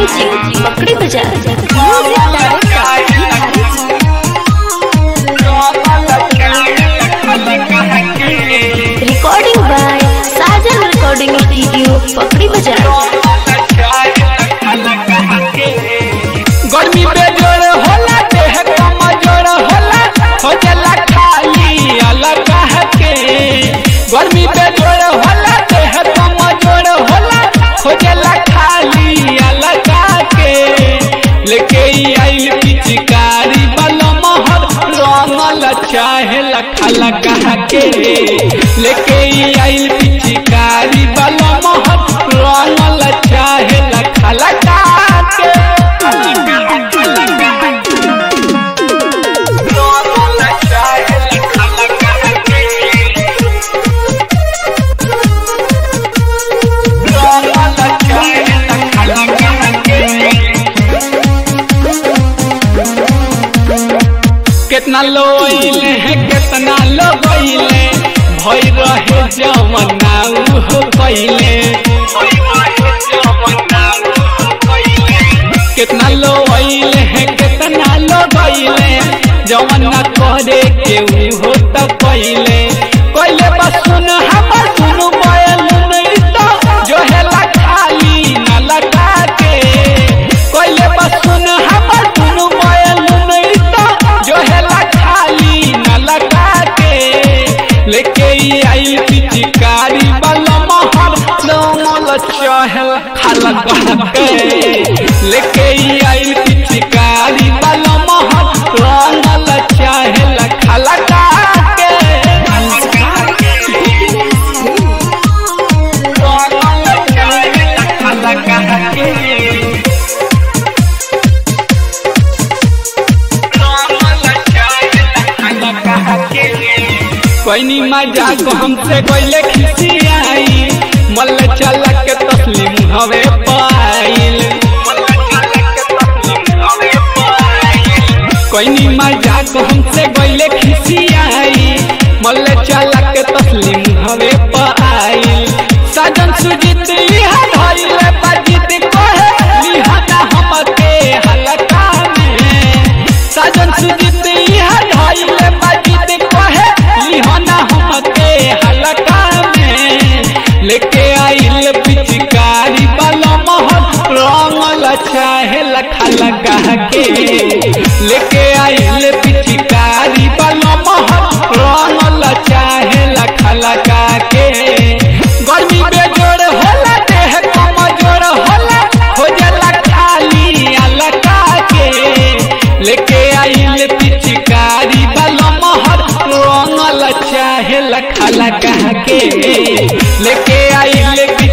music पकड़ी बजा recording by Sajan recording studio पकड़ी बजा गर्मी बेजोड़ होला देह कमजोर होला हो जाला खाली अलग के गर्मी बेजोड़ होला देह कमजोर होला हो जाला खाली अलग के लेके ई आइल पिचकारी वाला महर रंगल चाहे लखा लगा के लेके ई आइल पिचकारी वाला महर रंगल चाहे लखा लगा के कितना लोइले है कितना लोइले भई रहे जमना हो पहिले कितना लोइले है कितना लोइले जमना करे के हो त पहिले पहिले बस सुन हमर सुनु बैल नहीं तो जो है ला खाली न लगा के पहिले बस सुन हमर सुनु बैल नहीं तो जो है ला खाली न लगा के लेके ई आई पिचकारी वाला महर नमल चहल खाला के लेके ई आई पिचकारी वाला महर रंगल चहल खाला के कोई मजाक हमसे कोई खिसियाई मल चल के तस्लीम हवे पाइल कोई मजाक हमसे कोई खिसियाई मल चल के तस्लीम हवे पाइल सजन सुजीत लिहा धइले बजित कहे लिहाना हमके हलका में सजन सुजीत लिहा धइले बजित कहे लिहाना हमके हलका में लेके आइल पिचकारी वाला महल रंगल चाहे लखा लगा के लेके आइल पिचकारी वाला महल रंगल चाहे लखा लगा के गर्मी बेजोड़ होला देह कमजोर होला हो जाला खाली अलका के लेके आइल पिचकारी वाला महर रंगल चाहे लखा लगा के लेके आइल